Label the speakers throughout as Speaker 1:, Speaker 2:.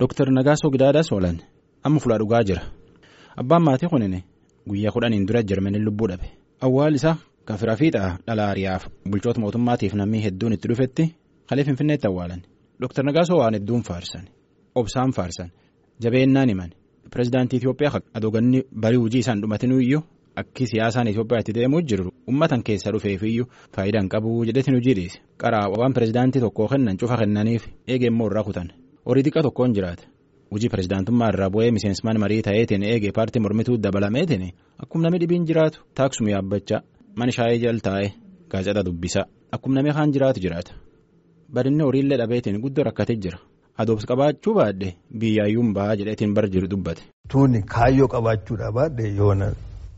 Speaker 1: Dooktar Nagaasoo Gidaadaa Soolan amma fulaa dhugaa jira. Abbaan maatii kunini guyyaa kudhaniin dura Jarmaniin lubbuu dhabe. Awwaal isaa kan fira fiixaa dhala Ariyaaf bulchoota mootummaatiif namni hedduun itti dhufetti kalee Finfinneetti awwaalan. Dooktar Nagaasoo waan hedduun faarsan. Obsaan faarsan. Jabeennaan himan. Pireezidaantii Itoophiyaa adooganni barii hojii isaan dhumatinuu iyyuu akki siyaasaan Itoophiyaatti deemuu jiru ummatan keessa dhufeefiyyuu faayidaan qabu jedhetin hojii dhiise. Qaraa waan pireezidaantii tokkoo kennan cufa kennaniif eege immoo irraa kutan. Horii xiqqaa tokkoon jiraata. Hojii pireezidaantummaa irraa bu'ee miseensmaan marii ta'eetiin eegee paartii mormituu dabalameetiin akkuma namni dhibiin jiraatu taaksuma yaabbachaa mana shaayee jal taa'ee gaazexaa dubbisaa akkuma namni kaan jiraatu jiraata. Badinni horiillee dhabeetiin guddoo rakkatee jira. Adoobs qabaachuu baadhee biyyaayyuun bahaa jedheetiin bar jiru dubbate.
Speaker 2: Tuunni kaayyoo qabaachuudha baadhee yoona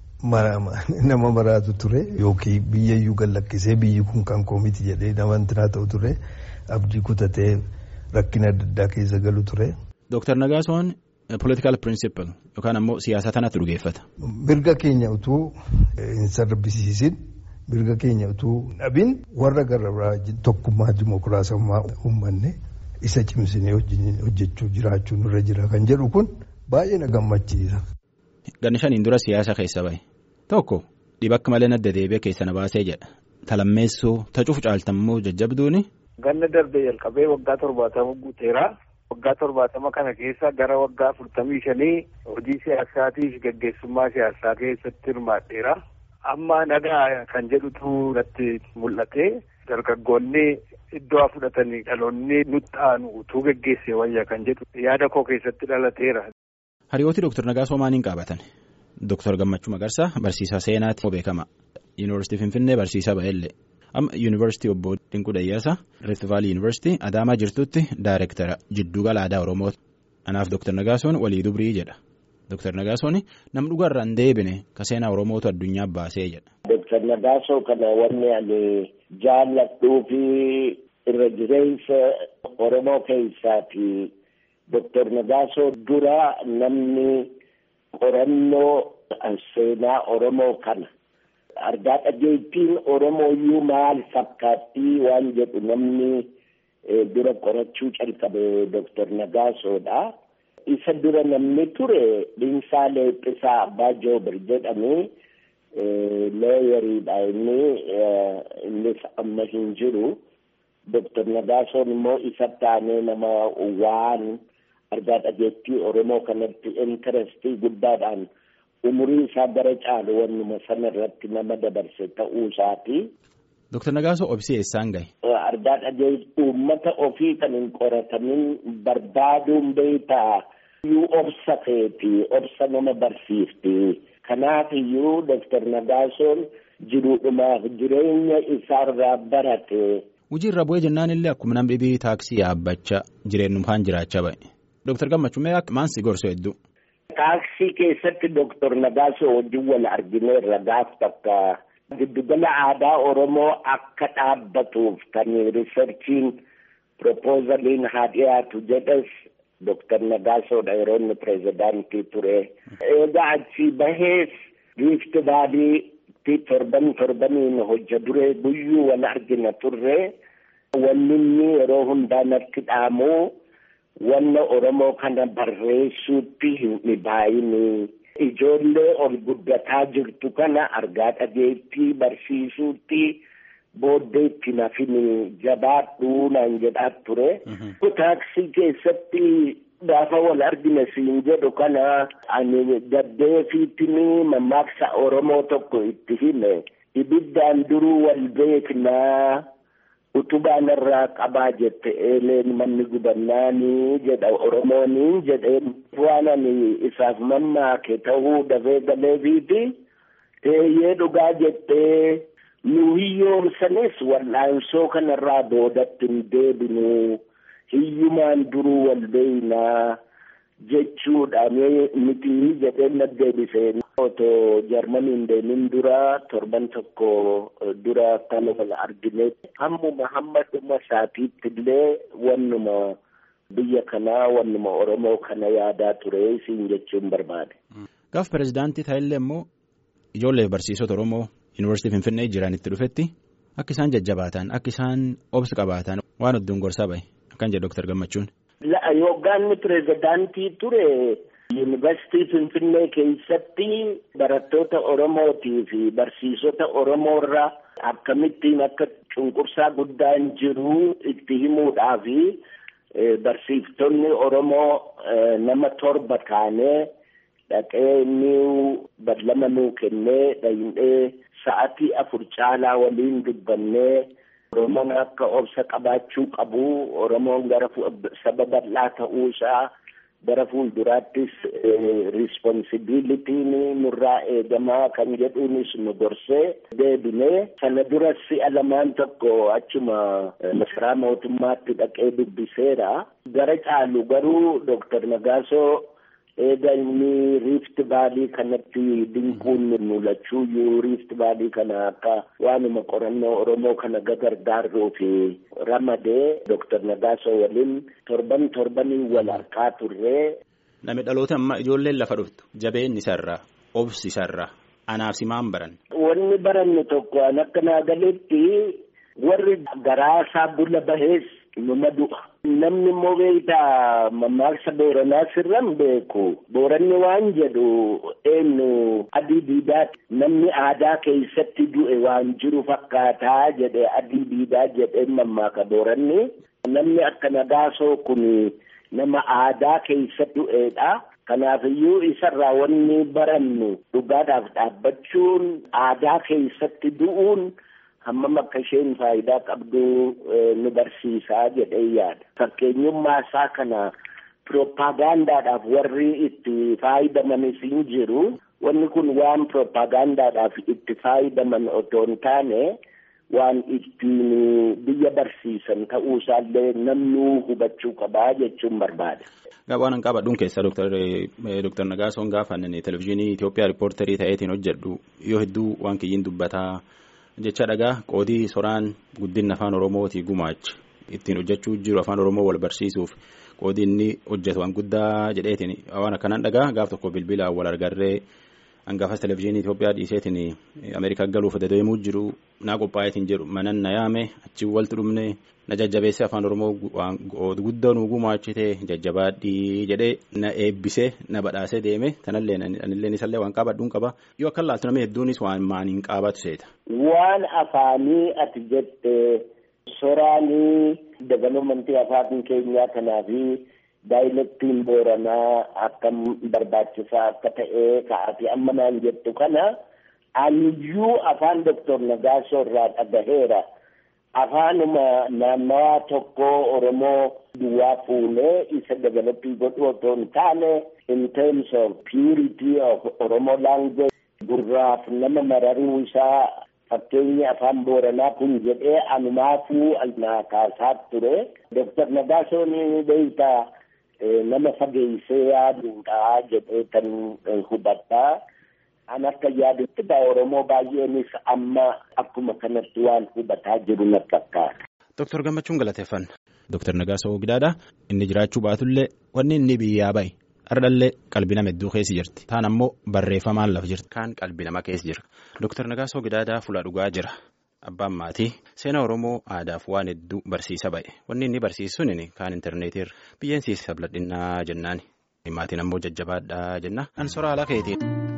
Speaker 2: nama maraatu ture yookiin biyyayyuu gallakkisee biyyi kun kan koomiti jedhee nama intinaa ta'u ture abdii kutatee rakkina adda addaa keessa galu ture.
Speaker 1: Dooktar Nagaasoon political principle yookaan ammoo siyaasa tanatti dhugeeffata.
Speaker 2: Mirga keenya utuu hin sarbisiisin mirga keenya utuu dhabin warra garabraa tokkummaa dimokiraasummaa uummanne isa cimsinee hojjechuu jiraachuu nurra jira kan jedhu kun baay'ee na gammachiisa.
Speaker 1: Ganna shaniin dura siyaasa keessa bahe tokko dhibakka malee nadda deebi'ee keessa na baasee jedha talammeessuu tacuuf caaltammoo jajjabduuni.
Speaker 3: Ganna darbee jalqabee waggaa torbaatama guuteera. Waggaa torbaatama kana keessa gara waggaa afurtamii shanii hojii siyaasaatiif gaggeessummaa siyaasaa keessatti hirmaadheera. Amma nagaa kan jedhutu natti mul'ate dargaggoonni iddoo fudhatanii dhaloonni nutti aanu utuu gaggeesse wayya kan jedhu yaada koo keessatti dhalateera.
Speaker 1: Hariyooti Dooktar Nagaasoo maaliin qaabatan? Dooktar Gammachuu Magarsaa barsiisaa seenaati beekama. Yuunivarsiitii Finfinnee barsiisaa ba'ellee. Amma Yuunivarsiitii Obbo Dinquu Dayyaasaa Rift Vaalii Yuunivarsiitii Adaamaa jirtutti Daayireektara Jiddugala Aadaa Oromooti. Anaaf Dooktar Nagaasoon walii dubrii jedha. Dooktar Nagaasoon nam dhugaarraa hin deebine ka seenaa Oromootu addunyaa baasee jedha.
Speaker 4: Dooktar Nagaasoo kana wanni ani jaalladhuu fi irra jireessa Oromoo keessaati. Dooktar Nagaasoo dura namni qorannoo seenaa Oromoo kana. argaa dhageettiin Oromooyyuu maal fakkaattii waan jedhu namni dura qorachuu calqabe Dooktar Nagaasoodha. Isa dura namni ture Dhiinsaa Leeqqisaa Abbaa Joobir jedhamee looyariidha inni innis amma hin jiru. Dooktar Nagaasoon immoo isa taanee nama waan argaa dhageettii Oromoo kanatti intarestii guddaadhaan. umurii isaa gara caalu wannuma sana irratti nama dabarse ta'uu isaati.
Speaker 1: Dooktar Nagaasoo obsi eessaan gahe?
Speaker 4: Argaa dhagee uummata ofii kan hin qoratamin barbaaduun beektaa iyyuu obsa keeti obsa nama barsiifti. Kanaaf iyyuu Dooktar Nagaasoon jiruudhumaaf jireenya isaarraa barate.
Speaker 1: Hojii irra bu'ee jennaan illee akkuma namni dhibii taaksii yaabbachaa jireenyummaan jiraachaa ba'e. Dooktar Gammachuu mee maal si gorsu hedduu?
Speaker 4: Taaksii keessatti Dooktar Nagaasoo wajjin wal argineerra gaaf takka giddugala aadaa Oromoo akka dhaabbatuuf kan riisarchiin propoozaliin haa dhiyaatu jedhes Dooktar Nagaasoodha yeroo inni pireezidaantii ture. Egaa achii bahees riifti baadiitti torban torbaniin hojja duree guyyuu wal argina turre wanni inni yeroo hundaa natti dhaamu. wanna Oromoo kana barreessuutti hin dhibaayini. Ijoollee ol guddataa jirtu kana argaa dhageettii barsiisuutti booddee itti nafini jabaadhuu naan jedhaa ture. Taaksii keessatti gaafa wal argine siin jedhu kana ani gaddeefiittini mammaaksa Oromoo tokko itti hime. Ibiddaan duruu wal beeknaa. utubaan irraa qabaa jette eeleen manni gubannaanii jedha oromooniin jedheen waan ani isaaf mammaake ta'uu dafee galeefiiti teeyyee dhugaa jettee nu hiyyoomsanis wal'aansoo kanarraa boodatti hin deebinu hiyyumaan duruu wal beeynaa jechuudha miti jedheen naddeebisee otoo jarmaniin deemin dura torban tokko dura kan wal argine hammuma hamma dhuma isaatiitti illee wannuma biyya kanaa wannuma oromoo kana yaadaa ture siin jechuun barbaade.
Speaker 1: Gaaf pireezidaantii ta'ellee immoo ijoollee barsiisota oromoo yuunivarsiitii finfinnee jiranitti dhufetti akka isaan jajjabaatan akka isaan obsa qabaatan waan hedduun gorsaa bahe akkan jedhe dooktar gammachuun
Speaker 4: Yoggaan pirezidaantii ture yuunivarsiitii Finfinnee keessatti barattoota Oromootii fi barsiisota Oromoorra akkamittiin akka cunqursaa guddaan jiru itti himuudhaafi barsiiftonni Oromoo nama torba taanee dhaqee inni badlama nuu kennee dhayinee sa'atii afur caalaa waliin dubbannee Oromoon akka obsa qabaachuu qabu Oromoon gara saba bal'aa ta'uu isaa gara fuulduraattis risponsibilitiin nurraa eegamaa kan jedhuunis nu gorsee deebinee sana dura si'a lamaan tokko achuma masaraa mootummaatti dhaqee dubbiseera gara caalu garuu Dooktar Nagaasoo eega inni riift baalii kanatti dinquun mul'achuuyyuu riift baalii kana akka waanuma qorannoo oromoo kana gagargaaruu fi ramadee Dooktar Nagaasoo waliin torban torbanii wal harkaa turree.
Speaker 1: Nami dhaloota amma ijoolleen lafa dhuftu jabeen isarraa obsi isarraa anaaf simaan baran.
Speaker 4: Wanni barannu tokko an akka naa galetti warri garaasaa bula bahees numa du'a. Namni immoo beektaa mammaaksa Booranaa sirran beeku. Booranni waan jedhu eenyu adii diidaati. Namni aadaa keessatti du'e waan jiru fakkaataa jedhe adii diidaa jedhee mammaaka Booranni. Namni akka Nagaasoo kun nama aadaa keessatti du'eedha. Kanaafiyyuu isarraa wanni barannu dhugaadhaaf dhaabbachuun aadaa keessatti du'uun. hammam akka isheen faayidaa qabdu nu barsiisaa jedhee yaada. Fakkeenyummaa isaa kana piroopaagandaadhaaf warri itti faayidamanis hin jiru. Wanni kun waan piroopaagandaadhaaf itti faayidaman otoo hin taane waan ittiin biyya barsiisan ta'uu isaallee namni hubachuu qabaa jechuun barbaada.
Speaker 1: Waan an qabadhuun keessaa Dooktar Nagaasoon gaafa televizyiinii Itoophiyaa riippoortarii ta'eetiin hojjedhu yoo hedduu waan kiyyiin dubbataa. jecha dhagaa qoodii soraan guddina afaan oromootii gumaacha ittiin hojjechuu jiru afaan oromoo wal barsiisuuf qoodii inni hojjetu waan guddaa jedheetiin waan akkanaan dhagaa gaaf tokko bilbilaan wal argarree hangaafas televizyiinii Itoophiyaa dhiiseetiin Ameerikaa galuuf dedeemuu jiru naa qophaa'eetiin jedhu manan na yaame achi walti dhumne na jajjabeesse afaan oromoo guddoo nu gumaachite jajjabaadhii jedhee na eebbisee na badhaasee deeme tanallee anillee isallee waan qabadhuun qaba yoo akka laaltu namni hedduunis waan maaniin qaabatu seeta.
Speaker 4: Waan afaanii ati jette soraanii dabaloomantii afaan keenyaa kanaafi daayilektiin booranaa akkam barbaachisaa akka ta'e ka'aati amma naan jettu kana aniyyuu afaan doktor Nagaasoo irraa dhagaheera. afaanuma naannawaa tokko oromoo duwwaa fuunee isa developii godhu otoo hin taane in terms of purity of oromoo language gurraaf nama mararuu isaa fakkeenyi afaan booranaa kun jedhee anumaafuu naa kaasaa ture doktar Nagaasoon beektaa nama fageessee yaaduudha jedhee kan hubadhaa. An akka yaadutti gaa Oromoo baay'eenis amma akkuma kanatti waan hubataa jiru na fakkaata.
Speaker 1: Dooktar Gammachuun galateeffanna. Dooktar Nagaasoo Gidaadha. Inni jiraachuu baatullee wanni inni biyyaa bahe hardhallee qalbii nama hedduu keessa jirti. Taan ammoo barreeffamaan lafa jirti. Kaan qalbii nama keessa jira. Dooktar Nagaasoo Gidaadaa fuula dhugaa jira. Abbaan maatii seenaa Oromoo aadaaf waan hedduu barsiisa ba'e. Wanni inni barsiisuun kaan intarneetiirra biyyeen siisa bal'adhinnaa jennaani. Maatiin ammoo jajjabaadhaa jenna. An soraa ala keetiin.